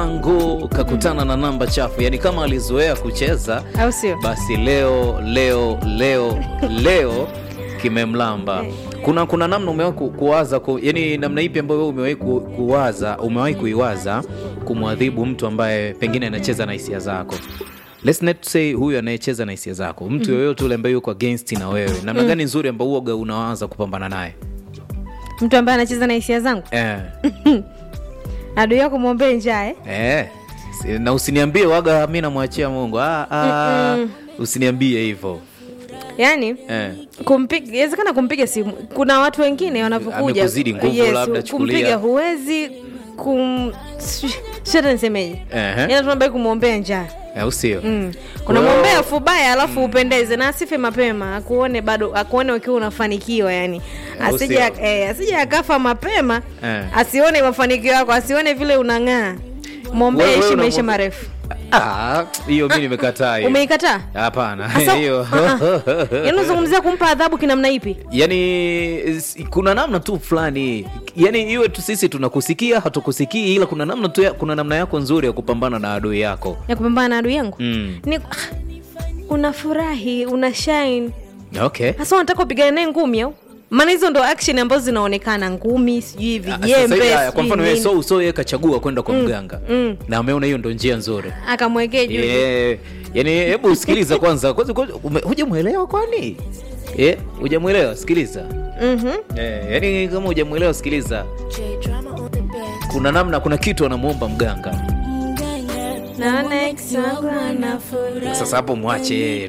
angu kakutana na namba chafu, yani kama alizoea kucheza au sio? basi leo leo leo leo kimemlamba. Kuna kuna namna umewahi ku, kuwaza ku, yani namna ipi ambayo wewe umewahi ku, kuwaza umewahi kuiwaza kumwadhibu mtu ambaye pengine anacheza na hisia zako? Let's not say huyu anayecheza na hisia zako, mtu yoyote ule ambaye yuko against na wewe, namna gani nzuri ambayo uoga unawaza kupambana naye Mtu ambaye anacheza na hisia zangu, eh. adui yako mwombee njaa eh? Eh, si- na usiniambie waga mi namwachia Mungu. Ah, ah, usiniambie hivyo Yaani eh. kumpiga inawezekana kumpiga simu. Kuna watu wengine wanapokuja Amekuzidi nguvu labda, chukulia. kumpiga huwezi kum shata nisemeje, Ehe. yaani tunabaki kumwombea njaa au sio? Mm. Kwa hiyo- unamwombea fubaya alafu upendeze na asife mapema akuone bado akuone ukiwa unafanikiwa yani Au asije sio? eh, asije akafa mapema Eh. asione mafanikio yako asione vile unang'aa mwombee Wewe- wewe ishi maisha unamwombe- marefu Ah, hiyo mi nimekataa hiyo. umeikataa Hapana, Asa- hiyo yaani unazungumzia kumpa adhabu kinamna ipi yani s- kuna namna tu fulani yani iwe tu sisi tunakusikia hatukusikii ila kuna namna tu ya, kuna namna yako nzuri ya kupambana na adui yako ya kupambana na adui yangu mm. ni ah, unafurahi una shine okay hasa unataka upigane naye ngumi au maana hizo ndo action ambazo zinaonekana ngumi sijui Ah, sasa vijembe hivi haya, kwa sijui mfano wewe nini. so so yeye kachagua kwenda kwa mganga mm. na ameona hiyo ndo njia nzuri akamwekee juu Yeah. Yani hebu usikiliza kwanza kwanza kwanza, ume- hujamwelewa kwani Eh, hujamwelewa sikiliza Mhm. Eh, yani kama hujamwelewa sikiliza kuna namna kuna kitu anamwomba mganga naona ex wangu anafurahi sasa hapo mwache yeye